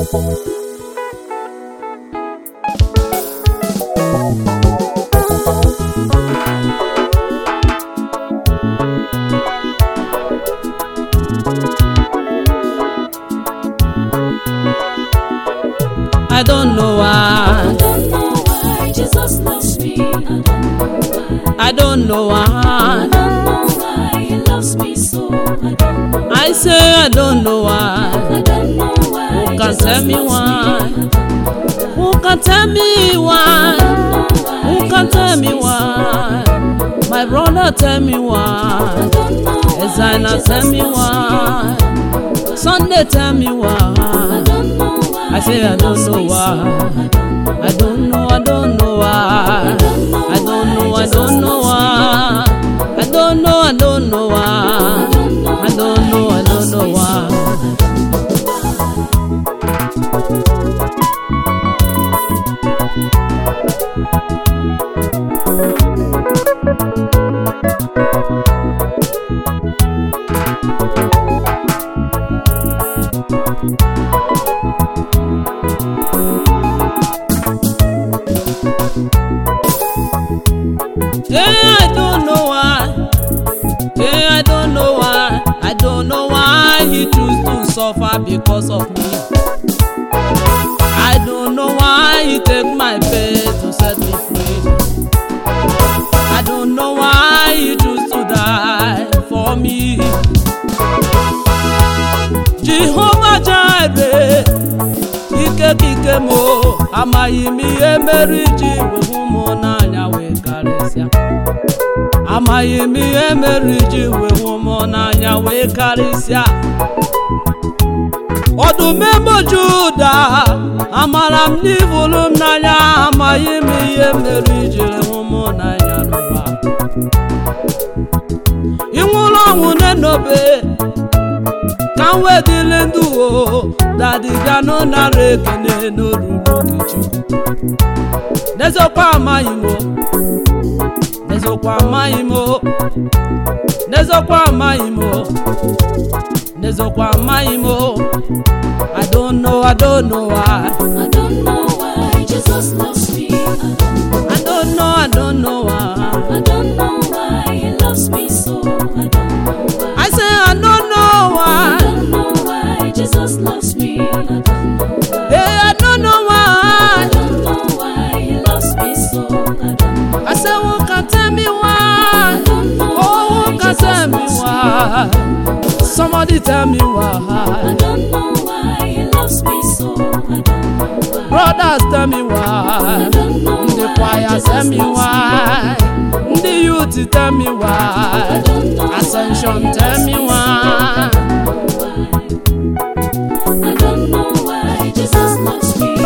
I don't know I why. don't know why Jesus loves me. I don't know why. I don't know why. I don't know why He loves me so. I don't know. I say I don't know why. I don't know why. Who can Jesus tell me loves why? Me. I Who can tell me why? don't know why. Who He can tell loves me so. why? My brother tell me I why. don't know why. Ezina Jesus tell me loves why. Me. Sunday tell me I why. don't know why. I say I He don't loves know me so. why. I don't know. I don't know, I don't know why. I don't know, I don't know why. I don't know, I don't know why. I don't know, I don't know why. Yeah, I don't know why. Yeah, I don't know why. I don't know why he choose to suffer because of me. I don't know why he take my pain to set me free. I don't know why he choose to die for me. Jehovah Jireh, ike kike mo, amaghị m ihe mere iji wee hụ m n'anya wee karịsịa. amaghị m ihe mere iji wee hụ m n'anya wee karịsịa ọdụm ebo juda amara m n'ivụrụ m n'anya amaghị m ihe mere iji hụ m n'anya n'ụwa ị nwụrụ ọnwụ n'enobe ka m wedịrị ndụ o dadiganụ nara ekene n'oruru gị chukwu n'eziokwu amaghị m o n'eziokwu amaghị m o n'eziokwu amaghị m o n'eziokwu amaghị m o I don't know, I don't know why. I don't know why Jesus loves me. I don't know. I don't know, I don't know why. I don't know why He loves me so. I don't know why. I say I don't know I why. don't know why Jesus loves me. I don't know why. Hey, I don't know I why. don't know why He loves me so. I don't know. I say who can tell me I why? don't know Oh, who why can Jesus tell me loves me. why? Somebody tell me I why. don't know why He loves me so. I don't know why. Brothers tell me I why. don't know Ndị why kwaya Jesus tell me loves why. me. Ndị youth tell me I why. don't know Ascension why He tell loves me so. why. I don't know why Jesus loves me.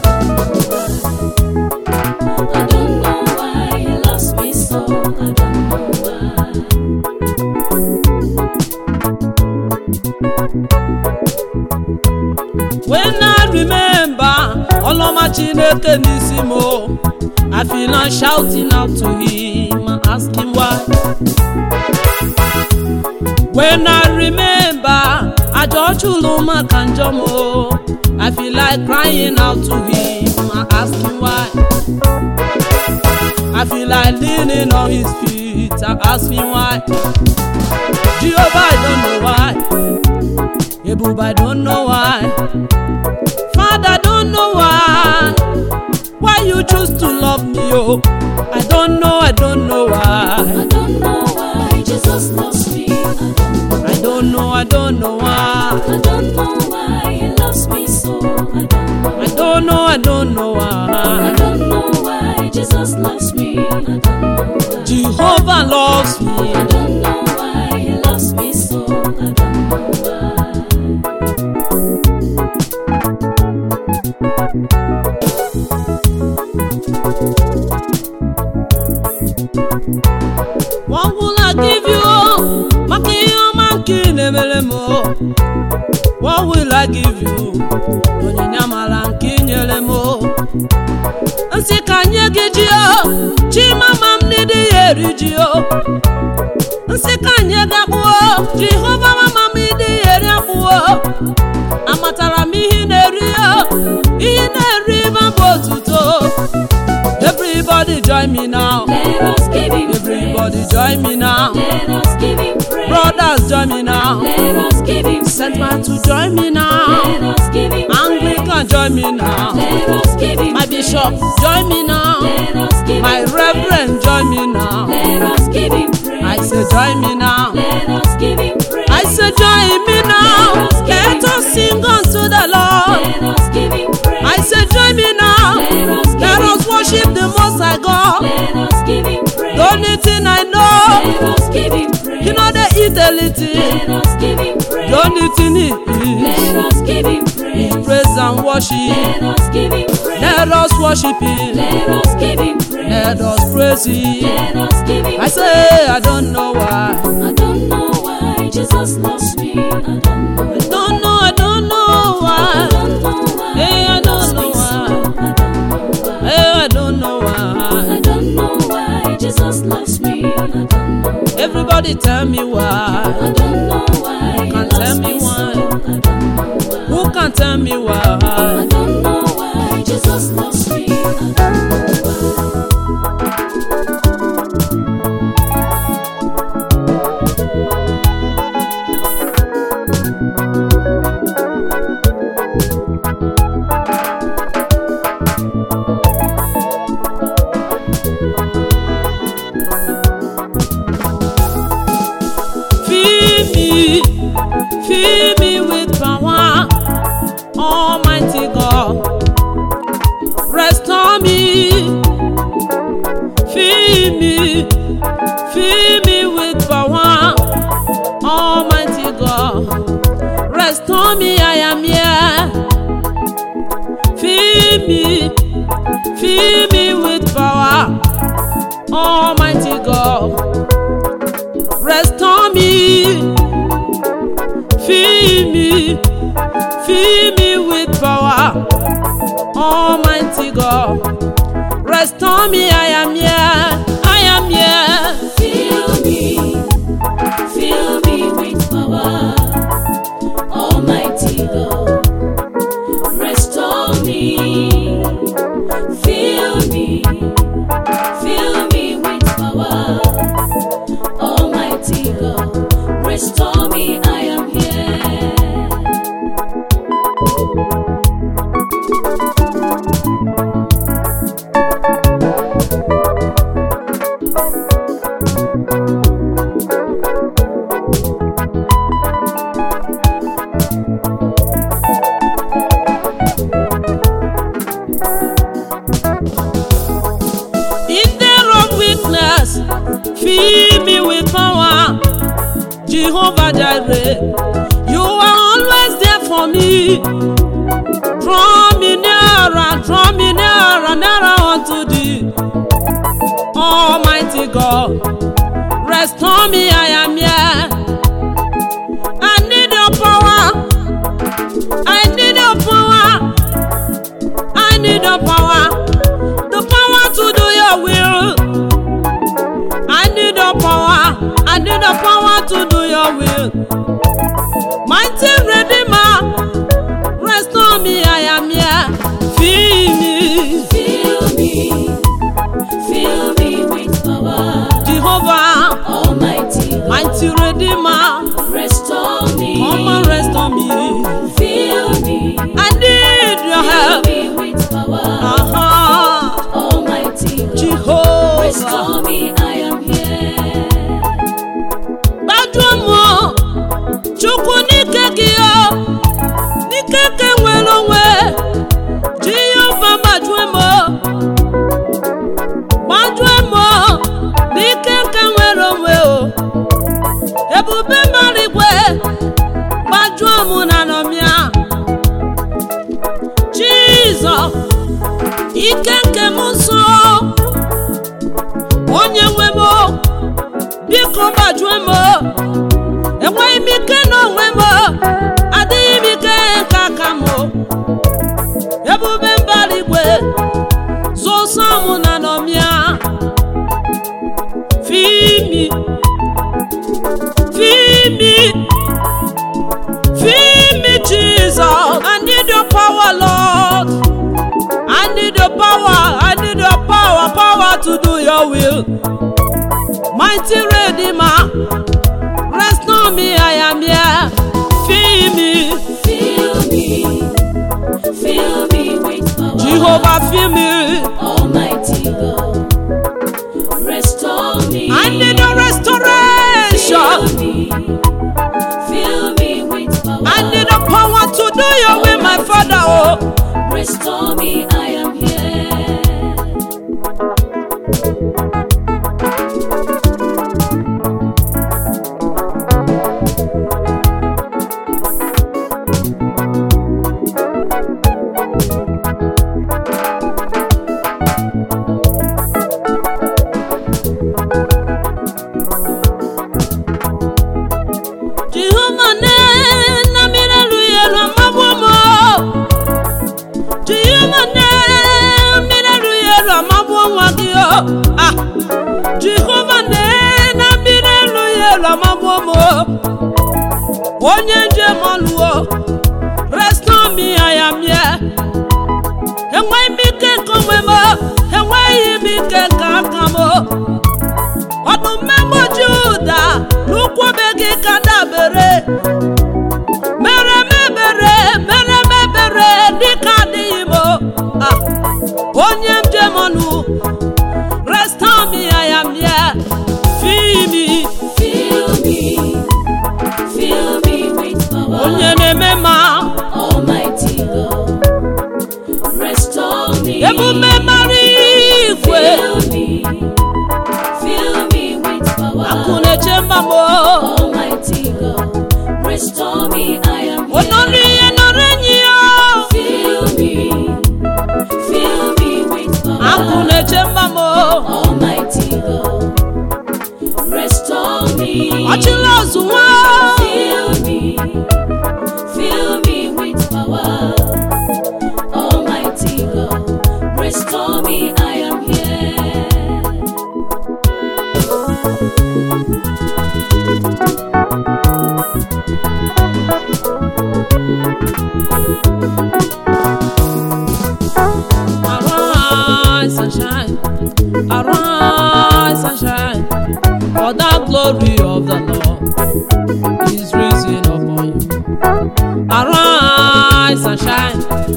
I don't know why He loves me so. I don't know why. When I remember ọlọma Chineke n'isi m o, I feel I'm shouting out to him and ask him why. When I remember ajọ chụlụ maka njọ m o, I feel like crying out to him and ask him why. I feel like leaning on his feet and ask him why. Jehovah, I don't know why. Ebube, I don't know why. Father, I don't know why. Why you choose to love me, oh? I don't know, I don't know I why. don't know why Jesus loves me. I don't know. I don't know, I don't know why. I don't know why He loves me so. I don't know. I don't know, I don't know I why. don't know why Jesus loves me. I don't know why. Jehovah loves I me. don't know why He loves me so. I don't know why. What will I give you? Maka ihe ọma nke ị na-emere m o. What will I give you? Onyinye amara nke ị nyere m o. Nsị ka nye gị ji o. Chimama m n'ịdị ya eri ji o. Nsị ka nye gị akpụ o. Jehova mama m ịdị ya eri akpụ o. Amatara m ihe ị na-eri o. Everybody join me now. Let us give him Everybody praise. join me now. Let us give him praise. Brothers join me now. Let us give him Saint praise. Matthew join me now. Let us give him Anglican praise. join me now. Let us give him My praise. bishop join me now. Let us give My him reverend join me now. praise. Let us give him praise. I say join me now. Let us give him praise. I say join me now. Let us sing unto the Lord. Let us give him praise. I say join me now. Let us worship the Most High God. Let us give him praise. The only thing I know, Let us give him praise. you know they eat a little. Let us give him praise. The only thing is Let us give him praise. praise and worship. Let us give him praise. Let us worship Him. Let us give him praise. Let us praise Him. Let us give him I say I don't know why. I don't know why Jesus loves me. I don't know. I don't know. I don't know I why. don't know why. Hey, I he don't loves know me so. why. I don't know why. Hey, I don't know why. I don't know why Jesus loves me. I don't know. Everybody tell me why. I don't know why he Can't loves tell me me so. why. I don't know why. Who can tell me I why? don't know why Jesus loves me. I don't know why. Fill me, fill me with power, Almighty God. Restore me, fill me, fill me with power, Almighty God. Restore me, I am here. Fill me, fill me with power, Almighty God. Restore me, fill me, fill me with power, Almighty God. Restore me, I am here, I am here. Fill me, fill me with power, Almighty God. Restore me, fill me, fill me with power, Almighty God. Restore me, I am here. In the of weakness, fill me with power, Jehovah Jireh. You are always there for me. Draw me nearer, draw me nearer, nearer unto thee. Almighty God, restore me, I am here. I need your power. I need your power. I need your power. The power to do your will. I need your power. I need the power to do your will. Mighty Redeemer, restore me, I am here. Feel me, Fill me, fill me with power, Jehovah, Almighty God. mighty Redeemer, Restore me, come and restore me. fill me, I need your fill help. me with power, Uh-huh. Almighty God. Jehovah. Restore me, I am here. gbájúmọ́ chukwu n'ike gị o n'ike ka nwere onwe jehova gbajue m gbajue m n'ike ka nwere onwe o ebube mara igwe gbajuo m na nọmịa jizọ ike nke m nso onye nwe m biko gbajue m enweghị m ike n'onwe m adịghị m ike nke aka m ebube mbara igwe zụsọ m na nọmịa fimi fimi fimi jesus i need your power lord i need your power i need your power power will. Mighty Redeemer, rest on me, I am here. Feel me, Fill me, fill me with power. Jehovah, feel me. Almighty God, restore me. I need a restoration. Fill me, fill me with power. I need a power to do your will, my Father. Oh, Restore me, I am here. Jehovah, ne na mire luye lo mabumo. Jehovah, ne mire luye lo mabumo dio. Ah, Jehovah, ne na mire luye lo mabumo. Onye njem ọlụwo, restore me, I am here. Enweghị m ike nke onwe m, enweghị m ike nke aka m. ọdụm mmegbochi ụda n'ụkwụ be gị ka dabere mere m ebere mere m ebere dịka adịghị m Ah, onye m jem ọnụ restore me I am here feel me Fill me, fill me with power. onye na-eme ma Almighty God, restore me. emume mara igwe Fill me, fill me with power. akụ na-eche mba m Almighty God, restore me. I am onọrụ here. ihe nọrọ enyi ya Fill me, fill me with akụ power. na-eche mba m Almighty God, restore me. ọchịla ọzụ nwa Fill me, fill me with power. Almighty God, restore me. I am here. Arise and shine, arise and shine, for the glory of the Lord is risen upon you. Arise and shine,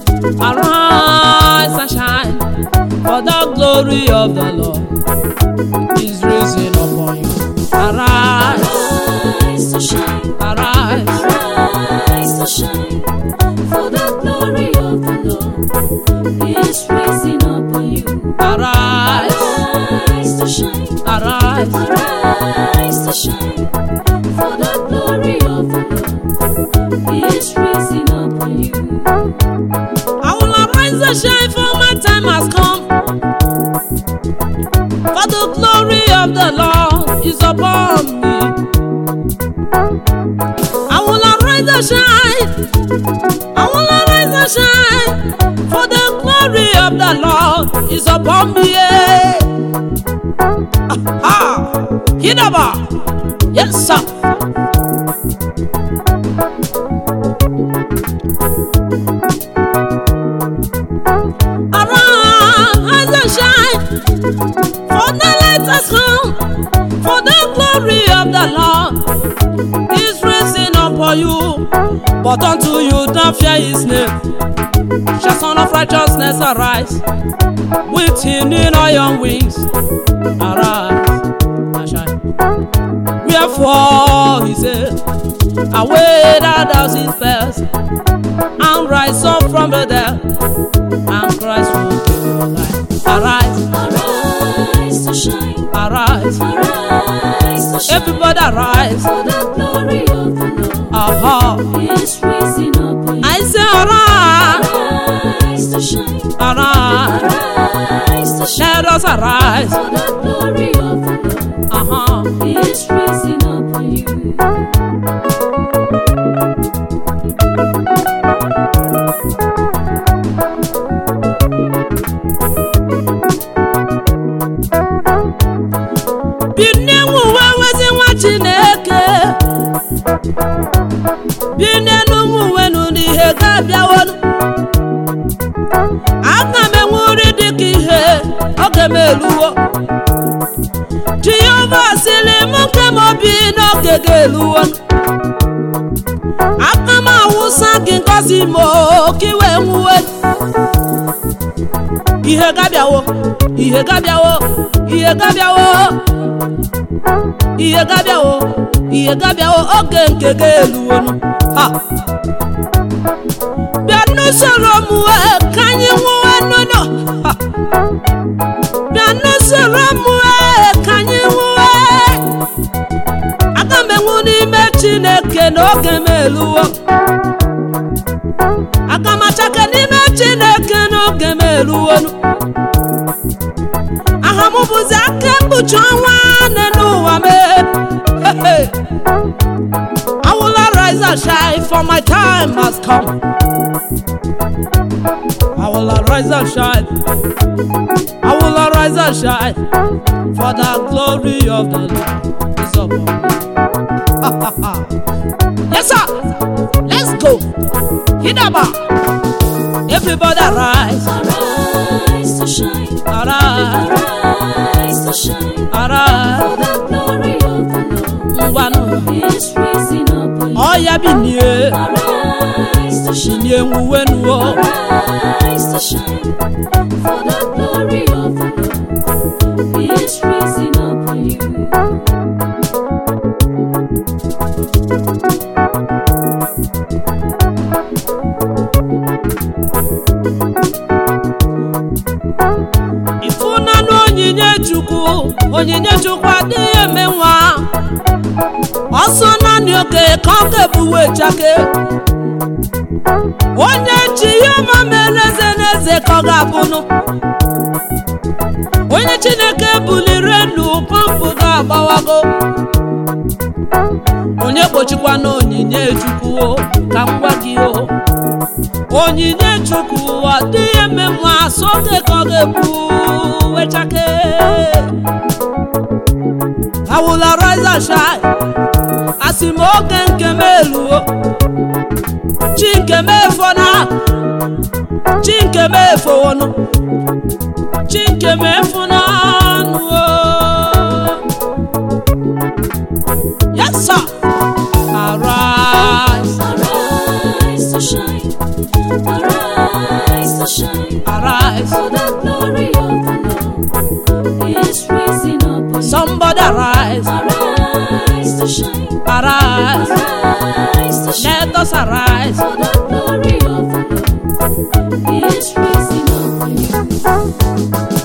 arise and shine, for the glory of the Lord is risen upon you. Arise, Rise to shine, arise, rise to shine, for the glory of the Lord is rising upon you. arise, Rise to shine, arise, rise to shine, for the glory of the Lord is rising upon you. I will arise and shine, for my time has come. For the glory of the Lord is upon me. I will arise and shine. I will arise and shine. For the glory of the Lord is upon me. Yeah. Aha! Hidaba. Yes, sir. Arise and shine, for the light has come, for the glory of the Lord is rising upon you. But unto you don't fear his name, shall son of righteousness arise, with him in iron wings. Arise and shine. Wherefore he said, Away thou thousand spells, and rise up from the dead, and Christ will give you life. Arise, Arise to shine, arise, arise to shine, everybody arise. for the glory of the Lord Aha, is rising upon you. I say arise, Arise to shine, arise, arise to shine, let us arise. for the glory of the Lord Aha, is rising upon you. binie nwuwe wezi nwa Chineke, binie n'ụmụ wenu n'ihe ga-abịawonu. Aga m enwe uri dịka ihe oge m eluwo. dịrị m nke m obi n'oge ga-eluwo aka m awụsa gị ngozi m o, ka iwe nwuwe ihe gabịawo ihe gabịawo ihe gabịawo ihe gabịawo ihe gabịawo oge nke ga-eluwonu ha bịa n'usoro m wee ka anyị nwuwe nụnụ ha bịa n'usoro m wee ka anyị nwuwe aga m enwu n'ime chineke n'oge m eluwo aga m achake n'ime chineke n'oge m eluwonu aha m bụzi aka ekpuchi ọnwa nne n'ụwa m Hey, hey. I will arise and shine for my time has come I will arise and shine I will arise and shine for the glory of the Lord is upon me yes sir let's go hidaba everybody arise Arise to shine, arise arise to shine, arise for the glory of the Lord ngwanụ is rising upon you. ọya binie Arise to shine, binie nwuwenuo arise to shine, for the glory of the Lord is rising upon you. ịfụnanụ onyinye chukwu onyinye chukwu adịghị eme nwa ọsọ naanị oge ka ọ ga-ebuwe chake onye chi ihe ọma mere eze n'eze ka ọ ga-abụnụ onye chineke buliri elu pọmpụ ga-agbawago onye gbochikwa na onyinye chukwu o, ka m gwa gị o onyinye chukwu ọ dịghị eme nwa so oge ka ọ ga-ebu wechake I will arise and shine asị m oge nke m eluo chi nke m efona chi nke m efowonu chi nke m efunanụ yes sir arise Arise to shine, arise to shine, arise for the glory of the Lord is rising upon you. somebody arise Arise to shine, arise arise to shine, let us arise for the glory of the Lord is rising upon you.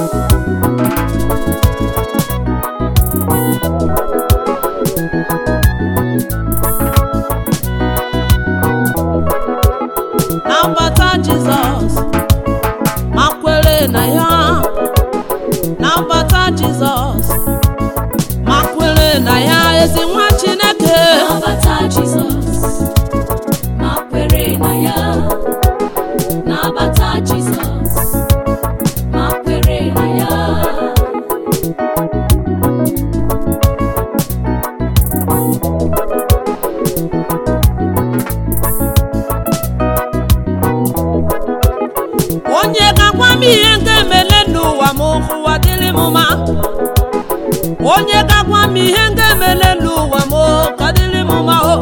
nabata jizọs ma kwere na ya nabata jizọs ma kwere na ya ezi nwa chineke Nabata Jizọs, ma kwere na ya. Nabata Jizọs, ma kwere na ya. onye ga-agwa m ihe ga-emele n'ụwa m ụwa dịrị m mma onye ga-agwa m ihe ga-emele n'ụwa m ka dịrị m mma o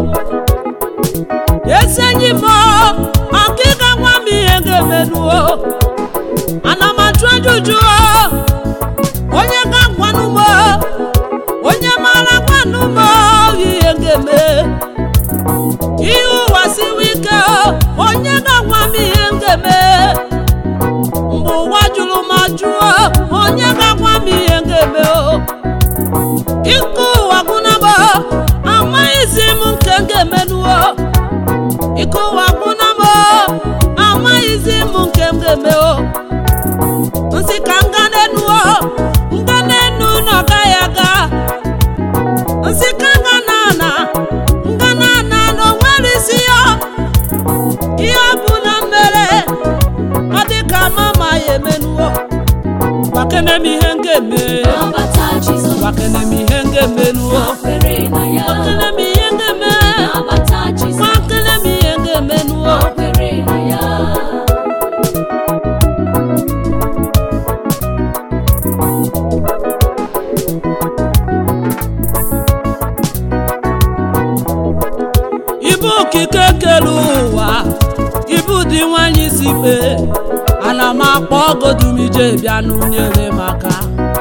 esi enyi m ọka ị ga-agwa m ihe ga-emelu o ana m ajụ ajụjụ o onye ga-agwanụ m o onye mara gwanụ m o ihe ga-eme ihe ụwa siwe ike o onye ga-agwa m ihe m ga-eme mgbe ụwa jụrụ m ajụọ onye ga-agwa m ihe m ga-eme o ike ụwa gwụnaba amaghịzi m nke m ga-emenuo ike ụwa gwụnaba amaghịzi m nke m ga-eme o nsị ka m ga n'enuo nga n'enu na ọ gaghị aga nsị ka nga na ana nga na ana na o nwere isi ya ihe ọ bụ na mere ọ dị ka mama ya emenuo gwakene m ihe m ga-eme Nabata Jizọs, gwakene m ihe m ga-emenuo ma kwere na ya. gwakene m ihe m ga-eme Nabata Jizọs, gwakene m ihe m ga-emenuo ma kwere na ya. ibu okike kere ụwa ibu dị nwanyị si kpee ana m akpọ godumije bịa n'unyere m aka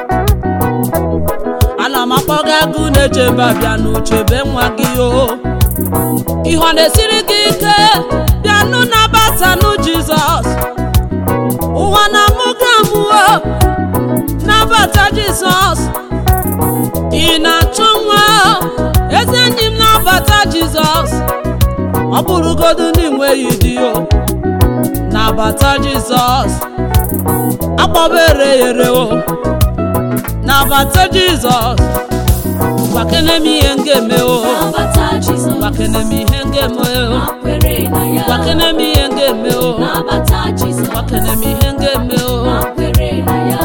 ana m akpọ gị agụ na-echeba bịa n'uchebe nwa gị o ihe ọ na-esiri gị ike bịanụ nabatanụ jizọs ụwa na mụ ga-amụọ nabata jizọs ị na-achọ nwa ezi enyi m nabata jizọs ọ bụrụgodu ndị nweghị di o nabata jizọs akpọbere yere o nabata jizọs gwakene m ihe m ga-eme o Nabata Jizọs, gwakene m ihe m ga-eme o ma kwere na ya. gwakene m ihe m ga-eme o Nabata Jizọs, gwakene m ihe m ga-eme o ma kwere na ya.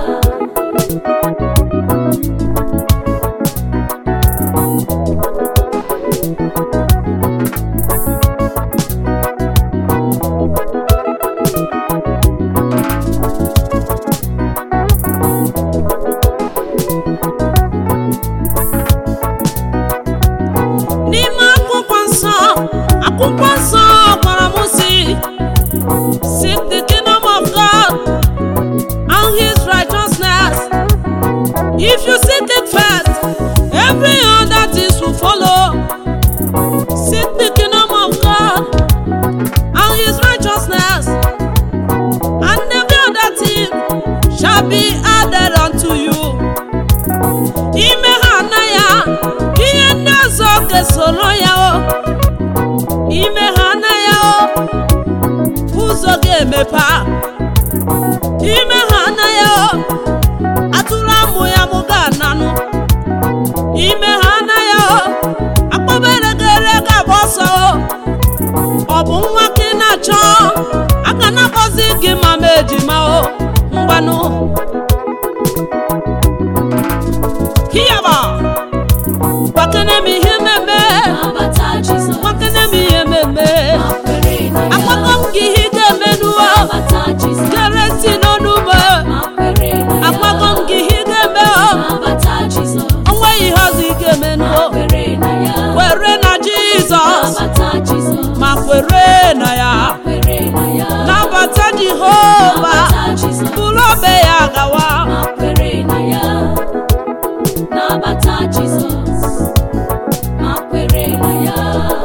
n'ime akwụkwọ nsọ akwụkwọ nsọ gwara m si seek the kingdom of God and his righteousness if you seek it first every other things will follow seek the kingdom of God and his righteousness and every other thing shall be added unto you ime ha na ya ihe ndị ọzọ ga-esoro ya o ime ha na ya o ụzọ ga-emepe a. ime ha na ya o atụrụ amụ ya mụ ga-ananụ ime ha na ya o akpọbere gere ga-agba ọsọ o ọ bụ nwa ka ị na-achọ aka na-akpọzi gị mama ejima o ngwanụ hiyaba gbakene m ihe mmemme Nabata Jizọs, gbakene m ihe mmemme ma kwere na ya. akpọkọ m gị ihe ị ga-emenuo Nabata Jizọs, gere ntị n'ọnụ ugbo ma kwere na ya. akpọkọ m gị ihe ị ga-eme o Nabata Jizọs, onwe ihe ọzọ ị ga-emenuo ma kwere na ya. kwere na jizọs Nabata Jizọs, ma kwere na ya kwere na ya. nabata jehova Nabata Jizọs, bụrụ obe ya gawa ma kwere na ya. Nabata Jizọs, ma kwere na ya.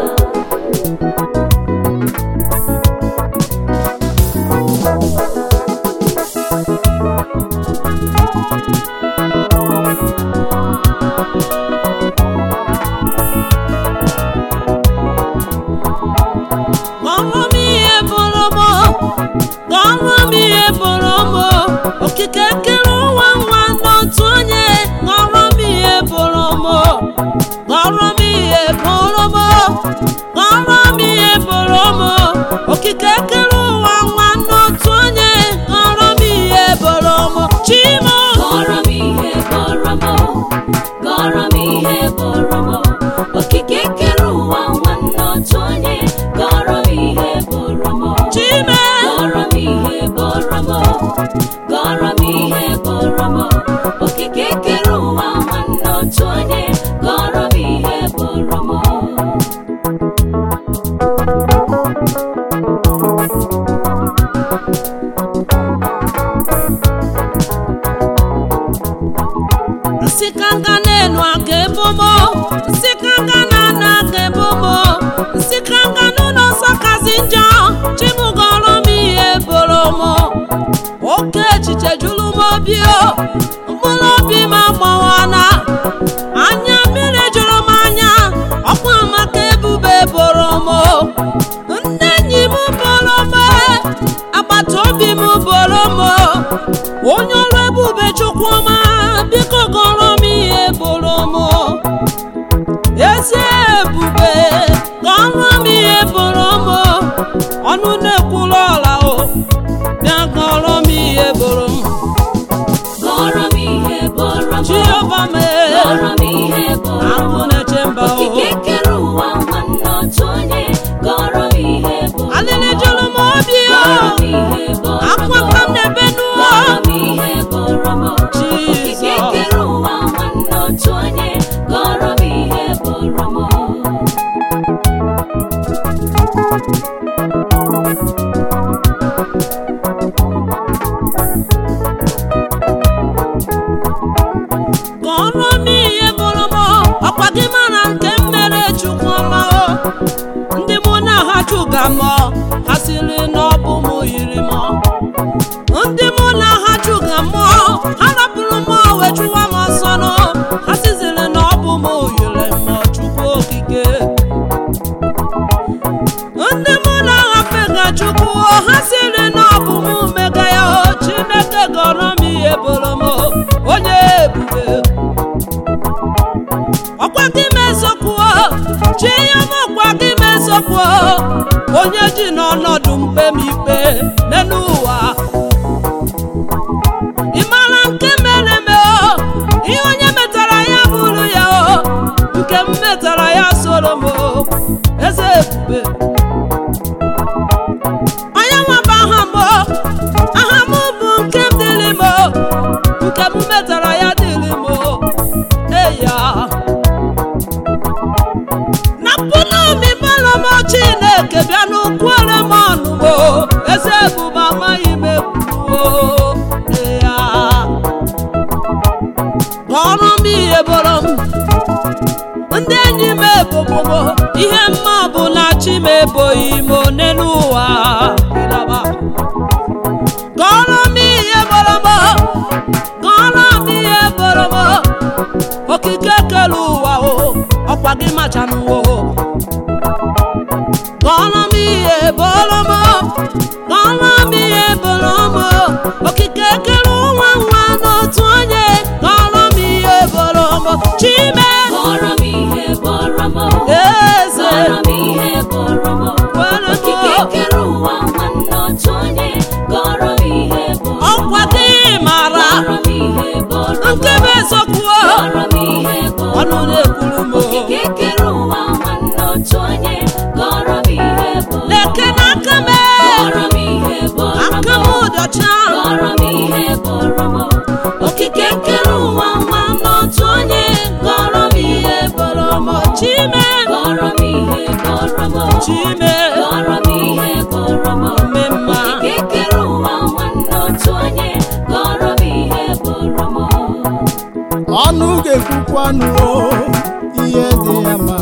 Gọrọ m ihe bụrụ m gọrọ m ihe bụrụ m okike kere ụwa nwa n'otu onye gọrọ m ihe bụrụ m gọrọ m ihe bụrụ m gọrọ m ihe bụrụ m okike kere ụwa nwa n'otu onye gọrọ m ihe bụrụ m chimo Gọrọ m ihe bọrọ m, gọrọ m ihe bọrọ m, okike kere ụwa nwanne otu onye, gọrọ m ihe bọrọ m. chime Gọrọ m ihe bọrọ m, gọrọ m ihe bọrọ m, okike kere ụwa nwanne otu onye, gọrọ m ihe bọrọ m. nsị ka nga n'elu aka ebomo nsị ka nga na-ana aka ebomo nsị ka nga n'ụlọ nsọ kazi njọ chimụgọrọ m ihe boro m oke echiche juru m obi o mkpụrụ obi m agbawana anya mmiri jụrụ m anya ọkwa maka ebube boro m ndị enyi m boro m agbata obi m boro m onye ọrụ ebube chukwuma biko gọrọ m ihe boro m ezi ebube gọrọ m ihe boro m ọnụ na-ekwuru ọla o bịa gọrọ m ihe boro m Gọrọ m ha mmụọ ha siri na ọ bụ mụ yiri mmụọ ndị mụ na ha chụga mmụọ ha rapụrụ mmụọ wee chụwa m ọsọ nụ ha siziri na ọ bụ mụ yiri mmụọ chukwu okike ndị mụ na ha fega chukwu ha siri na ọ bụ mụ mega ya o chineke gọrọ m ihe bụrụ m onye ebube ọkwa gị mezokwuo chi ya m ọkwa gị mezokwuo onye ji n'ọnọdụ mkpe m ikpe n'elu ụwa ị mara nke mere me o ihe onye metara ya bụrụ ya o nke m metara ya soro m o eze ebube onye nwaba aha m o aha m bụ nke m dịrị m o nke m metara ya dịrị m o eya na pụnami malọmọ chineke bịa n'ukwuere m ọnụgbo eze ebube amaghị m ekwuo ya ọrụ m ihe bụrụ m ndị enyi m ebogbogbo ihe mma bụ na chi m eboghị m one n'ụwa ịlaba gọrọ m ihe bụrụ m gọrọ m ihe bụrụ m okike kere ụwa o ọkwa gị machanụwo gọrọ m ihe bụrụ m gọrọ m ihe bụrụ m okike kere ụwa nwa n'otu onye gọrọ m ihe bụrụ m chime Kọrọ m ihe bọrọ m eze Kọrọ m ihe bọrọ m kwere Okike m kere ụwa nwanne otu onye Kọrọ m ihe bọrọ m ọkwa gị mara Kọrọ m ihe bọrọ m nke bụ eziokwu Kọrọ m ihe bọrọ ọnụ m na-ekwuru m Okike kere ụwa nwanne otu onye Kọrọ m ihe bọrọ m leke n'aka m Kọrọ m ihe bọrọ m aka m ụdọcha Kọrọ m ihe bọrọ m Okike kere ụwa nwanne otu onye Kọrọ m ihe bọrọ m chime Kọrọ m ihe bọrọ m chime Kọrọ m ihe bọrọ m mme mma Okike kere ụwa nwanne otu onye Kọrọ m ihe bọrọ m ọnụ ga-ekwukwanụ o, ihe dị ya ma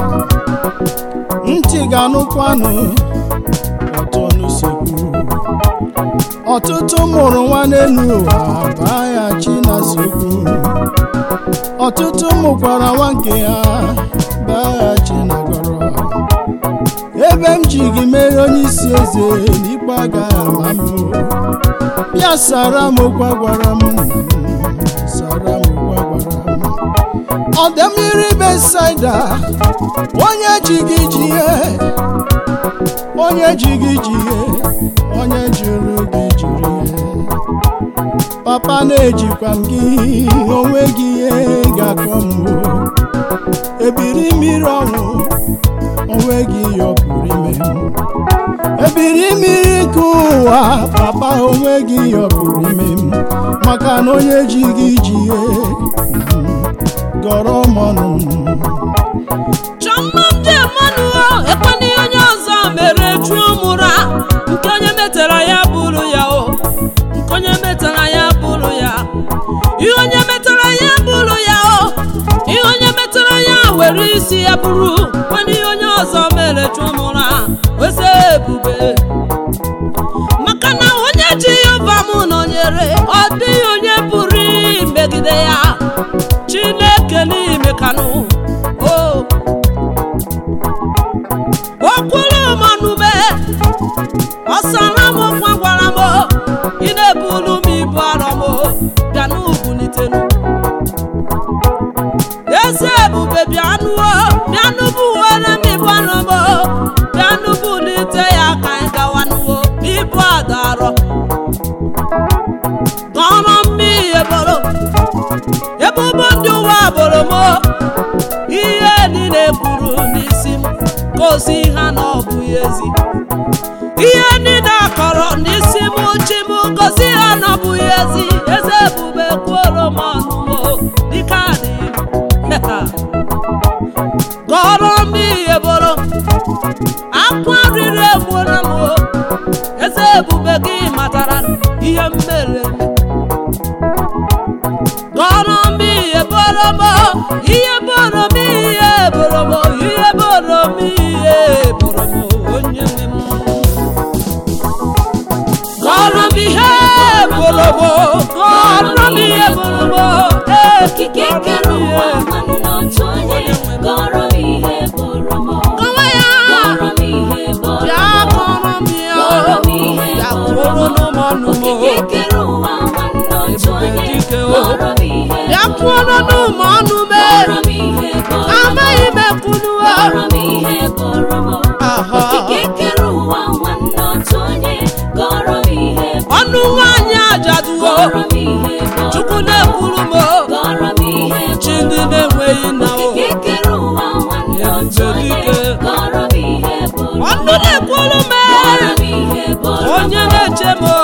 ntị ga-anụkwanụ otu ọnụ si kwu ọtụtụ mụrụ nwa n'elu ụwa baa ya chi na sokwu ọtụtụ mụkwara nwa nke ya baa ya chi na gọrọ ebe m ji gị mere onye isi eze n'ikpe agaghị ama m o. bịa sara m okwu agwara m nna m sara m okwu agwara m ọ dị mmiri besaida onye ji gị ji ihe onye ji gị ji ihe onye jụrụ gị jụrụ ihe papa na-ejikwa m gị onwe gị ihe ga-akọ m o. ebiri mmiri ọnwụ onwe gị yọpụrụ ime m ebiri mmiri nke ụwa papa onwe gị yọpụrụ ime m maka na onye ji gị ji ihe gọrọ m ọnụ m chọmma m dị mmanụ ekwana ihe onye ọzọ mere chuo mụra nke onye metara ya bụrụ ya o nke onye metara ya bụrụ ya ihe onye metara ya bụrụ ya o ihe onye metara ya were isi ya bụrụ mana ihe onye ọzọ mere chuo mụra weze ebube maka na onye ji yova m nọnyere ọ dịghị onye pụrụ imegide ya chineke n'ime kanụ o okwuru manube ọsara m kwa gwara m ị na-ebulu m ibu arọ m bịa n'ubulitenu eze ebube bịanụ bịanụ buwere m ibu arọ m bịanụ bulite ya ka anyị gawanụwo ibu adarọ gọrọ m ihe bụrụ ebubo ndị ụwa bụrụ m ihe niile kwuru n'isi m gosi ha na ọ bụghị ezi ihe niile akọrọ n'isi m chi m gosi ha na ọ bụghị ezi eze ebube kwuoro m ọnụ m dịka adịghị gọrọ m ihe bụrụ akwa riri egbuola m eze ebube gị matara ihe m mere eme gọrọ m ihe bụrụ m ihe bụrụ m ihe bụrụ m ihe bụrụ m ihe bụrụ m onye nwe m okike kere ụwa nwanne otu onye gọrọ m ihe bụrụ m kọwa ya gọrọ m ihe bụrụ bịa m kọrọ m ya gọrọ m ihe bịa bụrụ kwụrụ m n'ụmụọnụ m okike kere ụwa nwanne otu Ebube onye dike o. gọrọ m ihe bịa bụrụ kwụrụ m n'ụmụọnụ m gọrọ m ihe bụrụ m amaghị m ekwunuo gọrọ m ihe bụrụ m Aha. okike kere ụwa nwanne otu onye gọrọ m ihe bụrụ ọnụ nwaanyị ajaduo gọrọ m ihe bụrụ chukwu na-ekwuru m gọrọ m ihe chi bụrụ ndị na-enweghị nna o okike kere ụwa nwanne otu onye gọrọ m ihe bụrụ ọnụ na-ekwuru m gọrọ m ihe bụrụ onye na-eche m